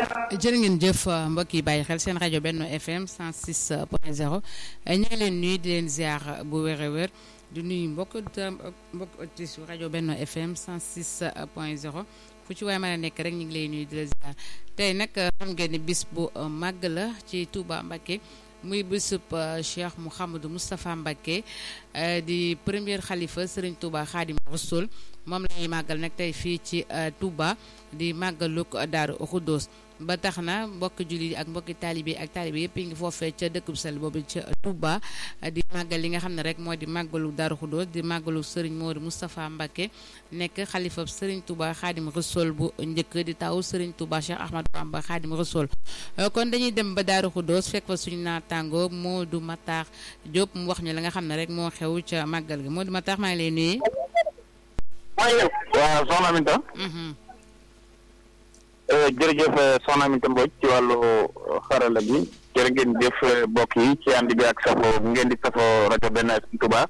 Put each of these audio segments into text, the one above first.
jërë ngeen jëf mbokk yi bàyyi xel seen rajo Benno FM 106 point 0 ñu ngi leen nuyu di leen ziar bu wér a wér di nuyu mbokk mbokk auditrice rajo Benno FM 106 point 0 fu ci waaye mën a nekk rek ñu ngi lay nuyu di la ziar tey nag xam ngeen ni bis bu màgg la ci Touba Mbacké muy bisub Cheikh Mouhamadou Moustapha Mbacké di premier xalifa Serigne Touba Khadim Rassoul moom la ñuy màggal nag tey fii ci Touba di màggaluk Daaru Xuddoos ba tax na mbokki jullit ak mbokki taalibe ak taalibe yëpp ngi foofee ca dëkk bu sell boobu ca Touba di màggal li nga xam ne rek moo di màggalu Daaru Xuddoos di màggalu Serigne Modou Moustapha Mbacké nekk xalifa Serigne Touba Khadim Rassoul bu njëkk di taw Serigne Touba Cheikh Ahmadou Bamba Khadim Rassoul kon dañuy dem ba Daaru Xuddoos fekk fa suñu naataango Modou Matar Diop mu wax ñu la nga xam ne rek moo xew ca màggal gi Modou Matar maa ngi lay nuyu. waaw soxna Aminta. jërëjëf soxna Aminta Mbodj ci wàllu xarala bi jërë ngeen jëf mbokk yi ci ànd bi ak safo ngeen di safo rajo Benno FM Touba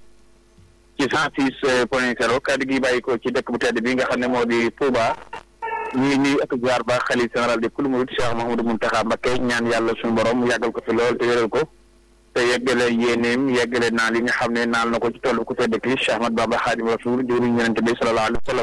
ci cent six point zéro kàddu gi bàyyi ko ci dëkk bu tedd bi nga xam ne moo di Touba ñu ngi nuyu ak ziar ba xalif général di kulu murid Cheikh Mouhamadou Mountakha Mbacké ñaan yàlla suñu borom mu yàggal ko fi lool te wéral ko te yeggale yéeneem yeggale naal yi nga xam ne naal na ko ci tollu ku tedd ki Cheikh Ahmad Bamba Khadim Rasoul jëwriñ Yonent bi sallallahu alayhi wa sallam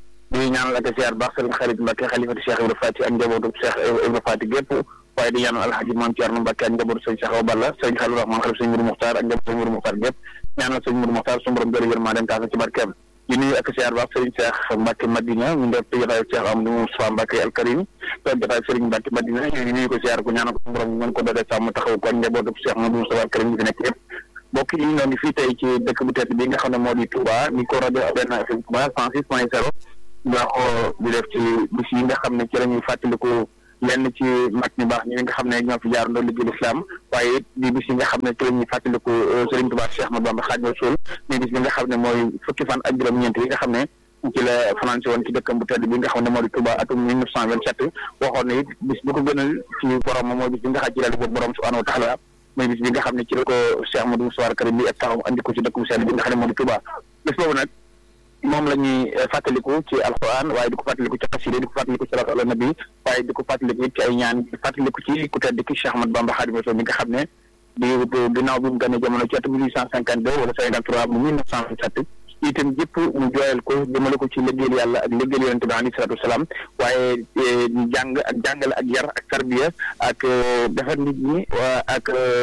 di ñaanal ak ziar baax sëriñ Xarit Mbacké xalifati Cheikh Ibra Fati ak njabootu Cheikh Ibra Fati gépp waaye di ñaanal alhaji Mame Thierno Mbacké ak njabootu sëriñ Cheikh Awa Balla sëriñ Khalil Rahman xalif sëriñ Mourou Mokhtar ak njabootu sëriñ Mourou Mokhtar gépp ñaanal sëriñ Mourou Mokhtar suñu borom jëri yërmaa dem taasa ci barkeem di nuyu ak ziar baax sëriñ Cheikh Mbacké Madina ñu def jotaay Cheikh Amadou Moustapha Mbacké al Karim toog jotaay sëriñ Mbacké Madina ñu nuyu ko ziar ko ñaanal ko suñu borom mën ko doole sàmm taxaw ko ak njabootu Cheikh Amadou Moustapha al Karim bi fi nekk yëpp mbokk yi ñoo ngi fii tey ci dëkk bu tedd bi nga xam ne moo di Touba ni ko rajo Benno FM Touba cent six point zéro baaxoo di def ci bis yi nga xam ne ci la ñuy fàttaliku lenn ci mag ñi baax ñi nga xam ne ñoo fi jaar ndoo liggéey lislaam waaye it di bis yi nga xam ne ci la ñuy fàttaliku Serigne Touba Cheikh Ahmadou Bamba Khadimu Rasul ni bis bi nga xam ne mooy fukki fan ak juróom-ñeent yi nga xam ne ci la fanaan si woon ci dëkkam bu tedd bi nga xam ne moo di Touba atum mille neuf cent vingt-sept waxoon ne it bis bu ko gënal ci borom mooy bis bi nga xam ci la li borom subhanahu wa taala mooy bis bi nga xam ne ci la ko Cheikh Ahmadou Moustapha Karim bi ak taxaw andi ko ci dëkk bu sell bi nga xam ne moo di Touba bis boobu nag moom la ñuy fàttaliku ci alquran waaye di ko fàttaliku ci xasida di ko fàttaliku ci salaatu ala nabi waaye di ko fàttaliku ci ay ñaan di fàttaliku ci ku tedd ki Cheikh Ahmadou Bamba Khadimu Rasul mi nga xam ne di ginnaaw bi mu gane jamono ci atum mille huit cent cinquante deux wala cinquante trois mu mille neuf cent vingt-sept itam jëpp mu jooyal ko jëmale ko ci liggéeyal yàlla ak liggéeyal yonente bi alayhi salaatu wasalaam waaye jàng ak jàngale ak yar ak tarbiya ak defar nit ñi ak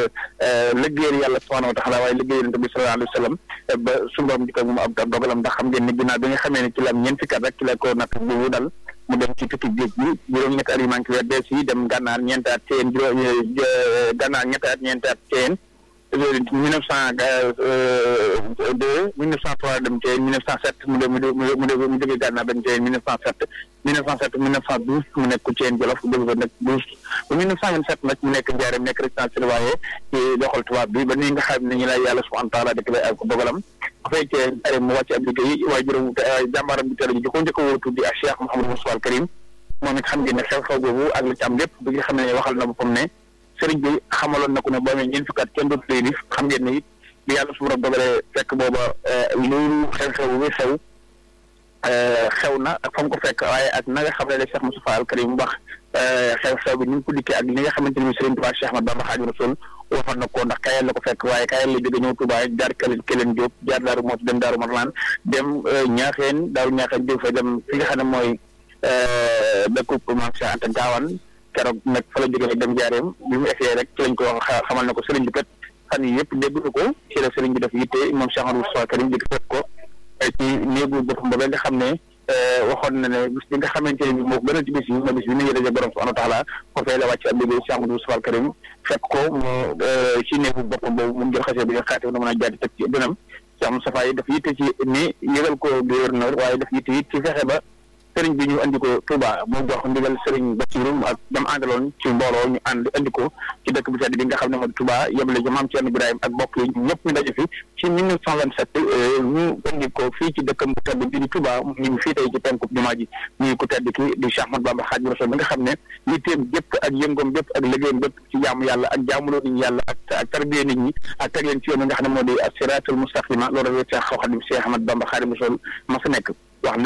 liggéeyal yàlla subhanahu wa taala waaye liggéeyal yonente bi sallallahu alayhi wa sallam ba suñu borom dikk ak moom ab ab dogalam ndax xam ngeen ne ginnaaw bi nga xamee ne ci la am ñeent fukki at rek ci la ko natt boobu dal mu dem ci tukki géej gi juróom ñetti at yi manqué weer dees yi dem gànnaar ñeenti at teen juróom gànnaar ñetti at ñeenti at teen mille neuf cent deux mille neuf cent trois dem Thièyène mille neuf cent sept mu de mu de mu de mu jógee Gànnaar dem Thièyène mille neuf cent sept mille neuf cent sept mille neuf cent douze mu nekk Thièyène Jolof jóge fa nekk douze ba mille neuf cent vingt sept nag mu nekk Njaaréem nekk résidence surveillée ci doxal tubaab bi ba ni nga xam ne ñu lay yàlla subhanahu wa taala dëkk lay ak dogalam bu fekkee Njaaréem mu wàcc ab liggéey waaye juróom jàmbaaram bi teel ji ko njëkk a wóor tuddi ak Cheikh Mouhamadou Moustapha al Karim moom it xam ngeen ne xew-xew boobu ak li ci am lépp bi nga xam ne waxal na boppam ne sëriñ bi xamaloon na ko ne boo amee ñeent fukki at kenn dootu lay lif xam ngeen ne it bi yàlla su borom dogalee fekk booba loolu xew-xew bi xew xew na ak fa mu ko fekk waaye ak na nga xam ne la Cheikh Moustapha al Karim wax xew-xew bi ni mu ko dikkee ak li nga xamante ni sëriñ Touba Cheikh Ahmadou Bamba Khadimu Rasul waxoon na ko ndax kayal la ko fekk waaye kayal la jóge ñëw Touba jaar këlen këlen Diop jaar Daaru Mooti dem Daaru Marlaan dem ñaaxeen daaru ñaaxeen jóg fa dem fi nga xam ne mooy dëkkub Maam Cheikh Anta Gaawaan keroog nag fa la jógee dem jaareem bi mu essayé rek ci lañ ko wax xamal na ko sëriñ bi kat fan yi yëpp dégg na ko ci la sëriñ bi def yitte moom Cheikh Ahmadou Moustapha Karim jëkk fekk ko ci néegu boppam ba nga xam ne waxoon na ne bis bi nga xamante ne bi moo gën a ci bis yi ma bis bi ñu daje borom subhanahu wa taala ko fay la wàcc ab liggéey Cheikh Ahmadou Moustapha Karim fekk ko mu ci néegu boppam boobu mu jël xasee bi nga xaate na mën a jaati teg ci dënam Cheikh Moustapha yi daf yitte ci ni yëgal ko gouverneur waaye daf yitte it ci fexe ba sëriñ bi ñu andi ko Touba moo jox ndigal sëriñ Bassirou ak dam àndaloon ci mbooloo ñu ànd andi ko ci dëkk bu tedd bi nga xam ne moo di Touba yebale ci maam Thierno Ibrahima ak bokk yi ñëpp ñu daje fi ci mille neuf cent vingt sept ñu andi ko fii ci dëkkam bu tedd bi di Touba ñu ngi fii tey ci penku jumaa ji ñuy ko tedd ki di Cheikh Ahmadou Bamba Khadimu Rasul bi nga xam ne yitteem gépp ak yëngoom bépp ak liggéeyam bépp ci jaamu yàlla ak jaamuloo nit ñi yàlla ak ak tarbiye nit ñi ak teg leen ci yoon bi nga xam ne moo di as-siraatul mustaqima loolu rek Cheikh Khadim Cheikh Ahmadou Bamba Khadimu Rasul ma fa nekk wax ne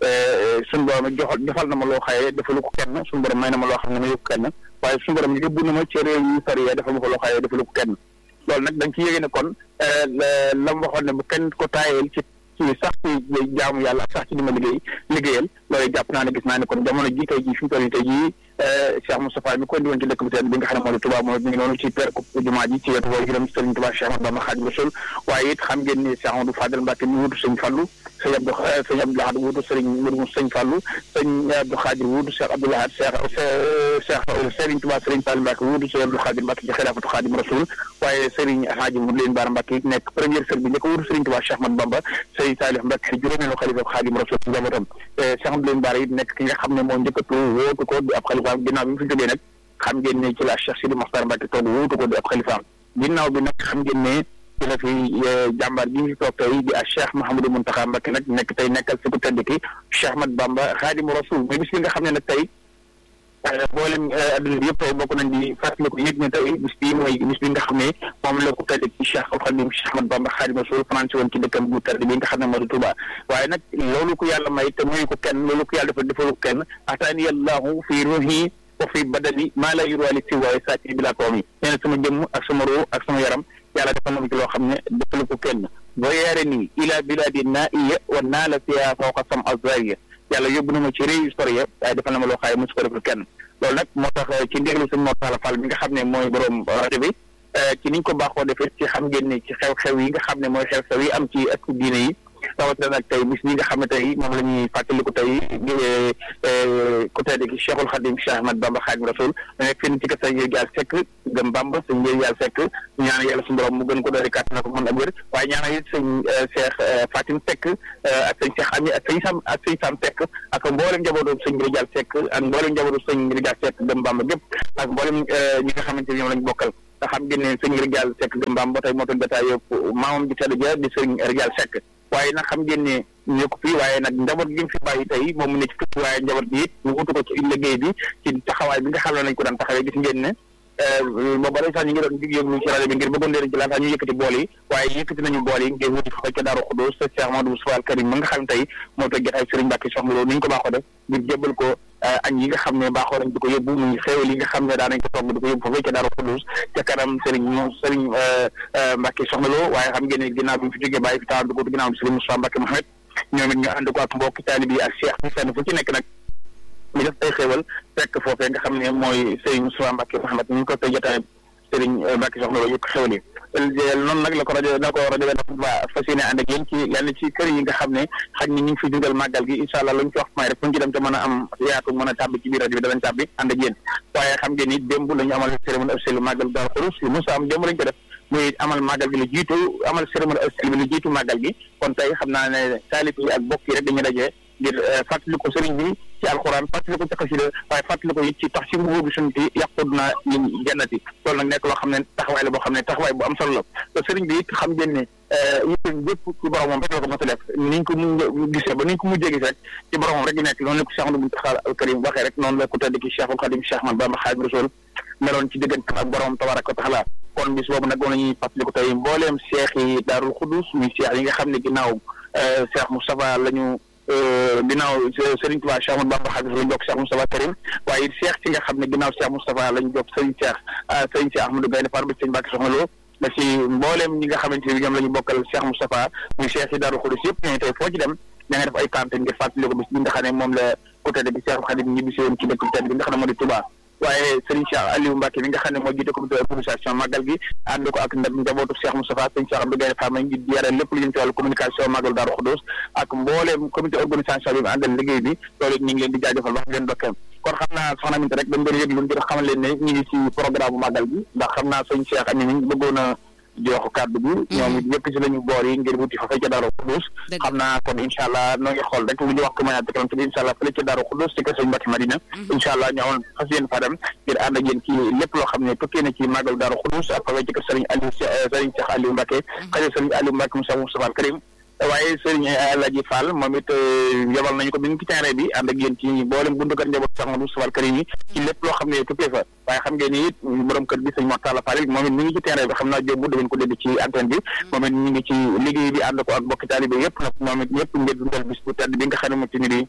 suñu borom joxal joxal na ma loo xaye defalu ko kenn suñu borom may na ma loo xam ne ma yëpp kenn waaye suñu borom yóbbu na ma ci réew yu sori ya defal ma ko loo xaye defalu ko kenn loolu nag da nga ci yéege ne kon la mu waxoon ne bu kenn ko taayeel ci ci sax ci jaamu yàlla sax ci li ma liggéey liggéeyal loolu jàpp naa ne gis naa ne kon jamono ji tey jii fi mu toll nii tey jii Cheikh Moustapha mi ko indi woon ci dëkk bi tey bi nga xam ne moo di Touba moom mi ngi noonu ci per jumaa ji ci wetu woowu juróom Sëriñ Touba Cheikh Ahmadou Bamba Khadimu Rasul waaye it xam ngeen ni Cheikh Amadou Fadel Mbacke mi wutu sëñ Fallou sëñ Abdou sëñ Abdou Lahad wutu sëriñ Mourou sëñ Fallou sëñ Abdou Khadir wutu Cheikh Abdou Lahad Cheikh Cheikh Sëriñ Touba Sëriñ Fall Mbacke wutu sëñ Abdou Khadir Mbacke ci xilaafatu Khadimu Rasul waaye sëriñ Alhaji Mourou Leen Baara Mbacke nekk première sër bi njëkk wutu Sëriñ Touba Cheikh Ahmadou Bamba sëriñ Salih Mbacke juróomeelu xalifa Khadimu Rasul ci njabootam Cheikh Amadou Leen Baara it nekk ki nga xam ne moo njëkkatu wóotu ko di ab xalifaam ginnaaw bi mu fi jógee nag xam ngeen ne ci la Cheikh Sidi Mokhtar Mbacke toog wuutu ko di ab xalifaam ginnaaw bi nag xam ngeen ne ci la fi jàmbaar ji fi toog tey di a Cheikh Mouhamadou Mountakha Mbacke nag nekk tey nekkal fi ku tedd ki Cheikh Ahmad Bamba Khadimu Rasul mais bis bi nga xam ne nag tey boolem adduna bi yëpp tey bokk nañ di fàttaliku yëg ne tey bis bii mooy bis bi nga xam ne moom la ku tedd ci Cheikh Khadim Cheikh Ahmad Bamba Khadimu Rasul fanaan si woon ci dëkkam bu tedd bi nga xam ne moo di Touba waaye nag loolu ko yàlla may te muy ko kenn loolu ko yàlla dafa defalu ko kenn ataani allahu fi ruhi wa fi badani maa la yurwaali si waaye sàcc bi laa ko mi nee na sama jëmm ak sama ruu ak sama yaram yàlla defal na ma ci loo xam ne defalu ko kenn boo yaare nii ila biladi naa iya wa naa la fiya fawqa sam azariya yàlla yóbbu na ma ci réew historia waaye defal na ma loo xaaye mosu ko defal kenn loolu nag moo tax ci ndigalu sëñ Mor Talla Fall bi nga xam ne mooy borom rajo bi ci niñ ko baaxoo defee ci xam ngeen ne ci xew-xew yi nga xam ne mooy xew-xew yi am ci ëttu diine yi rawatina nag tey bis ñi nga xam ne tey moom la ñuy fàttaliku tey ku tedd ki Cheikhul Khadim Cheikh Ahmad Bamba Khadim Rasul da nekk fenn ci kër sëñ Yàlla Seck gëm Bamba sëñ Yàlla Seck ñaanal yàlla suñu borom mu gën ko doori kàttan na ko mën ak wér waaye ñaanal it sëñ Cheikh Fatim Seck ak sëñ Cheikh Ami ak sëñ Sam ak sëñ Sam Seck ak mboolem njabootu sëñ Rijal Seck ak mboolem njabootu sëñ Rijal Seck gëm Bamba gépp ak mboolem ñi nga xamante ni ñoom lañ bokkal nga xam ngeen ne sëñ Rijal Seck gëm Bamba tey moo doon bétaay yëpp maamam ji tedd ja di sëñ Rijal Seck waaye nag xam ngeen ne ñu ko fii waaye nag njaboot gi mu fi bàyyi tey moom mu ne ci fii waaye njaboot gi it ñu wutu ko ci liggéey bi ci taxawaay bi nga xam ne nañ ko daan taxawee gis ngeen ne booba day sax ñu ngi doon dig yëglu ci rajo bi ngir bëggoon leen ci laata ñu yëkkati bool yi waaye yëkkati nañu bool yi ngir wuti fa ca Daaru Xudoos sa Cheikh Amadou Moustapha Al Karim ma nga xam ne tey moo toog jotaay Serigne Mbacke soxna loolu ni ñu ko baaxoo def ngir jébbal ko añ yi nga xam ne baaxoo nañ di ko yóbbu muy xéewal yi nga xam ne daan nañ ko togg di ko yóbbu foofee ca Daaru Xudoos ca kanam Serigne moom Serigne Mbacke soxna loo waaye xam ngeen ne ginnaaw bi mu fi jógee bàyyi fi taal dugg ginnaaw bi Serigne Moustapha Mbacke Mohamed ñoom it ñu ànd ko ak mbokki taalibe yi ak Cheikh bi fenn fu ci nekk nag ñu def ay xéewal fekk foofee nga xam ne mooy Serigne Moustapha Mbacke Mohamed ñu ngi ko tey jotaay Serigne Mbacke soxna loo yëpp xéwal yi noonu nag la ko rajo la ko rajo benn ba fas yéene ànd ak yéen ci lenn ci kër yi nga xam ne xaj ni ñu ngi fi dundal màggal gi incha allah lu ñu ci wax may rek fu ñu ci dem te mën a am yaatu mën a tàbbi ci biir rajo bi danañ tàbbi ànd ak yéen waaye xam ngeen ni démb la ñu amal cérémonie officielle màggal Daaru Xudoos li Moussa am démb lañ ko def muy amal màggal gi lu jiitu amal cérémonie officielle bi lu jiitu màggal gi kon tey xam naa ne taalib yi ak bokk yi rek dañuy dajee ngir fàttali ko sëriñ bi ci alxuraan fàttali ko ci xasida waaye fàttali ko it ci tax si mbubu bi suñu ci yàqud na ñun jannati loolu nag nekk loo xam ne taxawaay la boo xam ne taxawaay bu am solo la te sëriñ bi it xam ngeen ne yéen bépp ci boromam rek la ko mos a def niñ ko mu gisee ba niñ ko mujjee gis rek ci boromam rek di nekk noonu la ko Cheikh Ahmadou Mountakha al Karim waxee rek noonu la ko tedd ki Cheikhul Khadim Cheikh Ahmadou Bamba Khadimu Rasul meloon ci diggante ak boromam tabaraka wa taala kon bis boobu nag moom la ñuy fàttali ko tey mbooleem cheikh yi Daarul Xudus muy cheikh yi nga xam ne ginnaaw Cheikh Moustapha la ñu ginnaaw Serigne Touba Cheikh Ahmadou Bamba Khadimu Rasul jokk Cheikh Moustapha Karim waaye cheikh ci nga xam ne ginnaaw Cheikh Moustapha la ñu jokk Serigne Cheikh Serigne Cheikh Ahmadou Gaynde Fatma ba Serigne Mbacke Soxna Lo da ci mbooleem ñi nga xamante ni ñoom la ñu bokkal Cheikh Moustapha muy cheikh yi Daarul Xudus yëpp ñooñu tey foo ci dem da nga def ay campagne ngir fàttali ko bis bi nga xam ne moom la ku tedd bi Cheikh Khadim ñibbisi woon ci dëkk tedd bi nga xam ne moo di Touba waaye Serigne Cheikh Aliou Mbacke mi nga xam ne moo jiite comité organisation màggal gi ànd ko ak ndam njabootu Cheikh Moustapha Serigne Cheikh Abdou Gaye Fatma ngi yare lépp lu jëm ci wàllu communication màggal Daaru Xudoos ak mbooleem comité organisation bi mu àndal liggéey bi loolu it ñu ngi leen di jaajëfal wax leen dokkee kon xam naa soxna Aminta rek dañ doon yëglu ngir xamal leen ne ñu ngi ci programme bu màggal gi ndax xam naa Serigne Cheikh Ami mi bëggoon a jox kàddu gi ñoom it yëpp ci lañu boor yi ngir wuti fa fay ca Daaru Xudoos xam naa kon incha allah noo ngi xool rek lu ñu wax ko mayaat kanam te incha allah fële ca Daaru Xudoos ci kër sëñ Mbacke Madina incha allah ñu amoon fas yéen fa dem ngir ànd ak yéen ci lépp loo xam ne tukkee na ci màggal Daaru Xudoos ak fa ci kër sëriñ Aliou sëriñ Cheikh Aliou Mbacke xëy sëriñ Aliou Mbacke Moussa Moustapha Al Karim waaye sëriñ Alaaji Fall moom it yebal nañu ko bi ngi ci terrain bi ànd ak yéen ci mboolem buntu kër njaboot Cheikh Moustapha Al Karim yi ci lépp loo xam ne tukkee fa waaye xam ngeen ni it borom kër bi sëñ Mor Talla Fall moom it mi ngi ci terrain bi xam naa jóbbu da ngeen ko dégg ci antenne bi moom it ñu ngi ci liggéey bi ànd ko ak bokki taalibe yëpp nag moom it ñëpp ngir dundal bis bu tedd bi nga xam ne mo ci ni di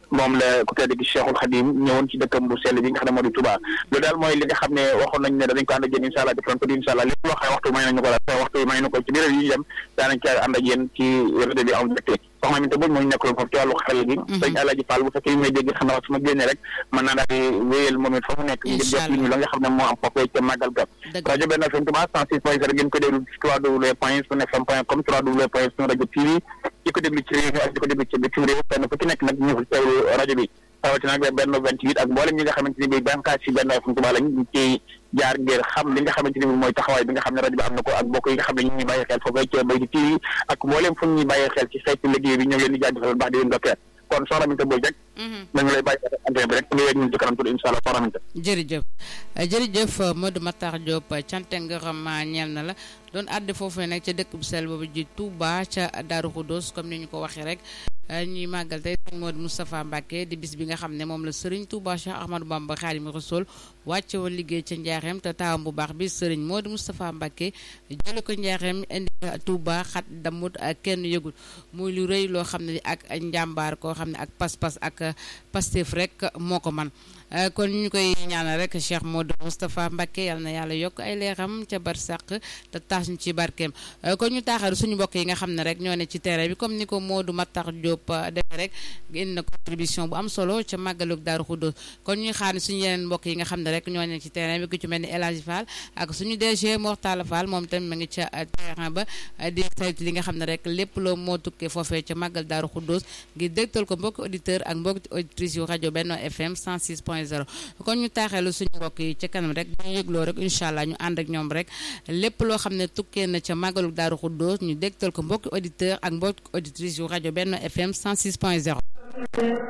moom la ku tedd gi Cheikhul Khadim ñëwoon ci dëkkam bu sell bi nga xam ne moo di Touba loolu daal mooy li nga xam ne waxoon nañ ne danañ ko ànd ak yéen incha allah defoon ko di incha allah lépp loo xam ne waxtu may nañu ko la waxtu may nañu ko ci biir yi ñu dem daanañ ca ànd ak yéen ci rajo bi en direct soxna Aminta Mbodj moo ñu nekkaloon foofu ci wàllu xarala gi sëñ Alaaji Fall bu fekkee may dégg xam naa su ma génnee rek mën naa daal di wéyal moom it fa mu nekk ngir jot li ñu la nga xam ne moo am foofu ca màggal ga rajo benn FM Touba 106 point 0 ngeen ko déglu ci www point sun fm point com www point sun rajo TV di ko déglu ci réew mi ak di ko déglu ci bitim réew fenn fu ci nekk nag ñu teewlu rajo bi rawatina nag benn 28 ak mboolem ñi nga xamante ni bi bànqaas ci benn FM Touba lañ ci jaar ngir xam li nga xamante ni bi mooy taxawaay bi nga xam ne rajo bi am na ko ak bokk yi nga xam ne ñu ngi bàyyi xel foofu ca Bayti TV ak mboolem fu ñuy bàyyi xel ci xeetu liggéey bi ñu ngi leen di jaajëfal baax di leen dokkee kon soxna Aminta Mbodj rek nañu lay bàyyi antenne bi rek nga yegg ñun ci kanam tuuti incha allah soxna Aminta jërëjëf jërëjëf Modou Matar Diop cante ngërëm ñeel na la doon àdde foofu nag ca dëkk bu sell boobu ji Touba ca Darou Khoudoss comme ni ñu ko waxee rek ñuy màggal tey sëñ Modou Moustapha Mbacké di bis bi nga xam ne moom la Serigne Touba Cheikh Ahmadou Bamba Khadimu Rasul wàcce woon liggéey ca Njaareem te taawam bu baax bi Serigne Modou Moustapha Mbacké jële ko Njaareem indi Touba xat damut ak kenn yëgul muy lu rëy loo xam ne ak njàmbaar koo xam ne ak pas-pas ak Pastef rek moo ko man kon ñu koy ñaanal rek Cheikh Modou Moustapha Mbacké yal na yàlla yokk ay leeram ca barsàq te taas ñu ci barkeem kon ñu taaxaru suñu mbokk yi nga xam ne rek ñoo ne ci terrain bi comme ni ko Modou Matar Diop defee rek indi na contribution bu am solo ca màggalug Daaru Xuddoos kon ñuy xaar ne suñu yeneen mbokk yi nga xam ne rek ñoo ne ci terrain bi ku ci mel ni El Hadji Fall ak suñu DG Mortala Fall moom tamit ma ngi ca terrain ba di saytu li nga xam ne rek lépp loo moo tukkee foofee ca màggal Daaru Xuddoos ngir dégtal ko mbokki auditeur ak mbokki auditrice yu rajo Benno FM 106 point 0 kon ñu taaxeelu suñu mbokk yi ca kanam rek bu ñu yëgloo rek incha allah ñu ànd ak ñoom rek lépp loo xam ne tukkee na ca màggalu Daaru Xuddoos ñu dégtal ko mbokki auditeur ak mbokki auditrice yu rajo Benno FM 106 point 0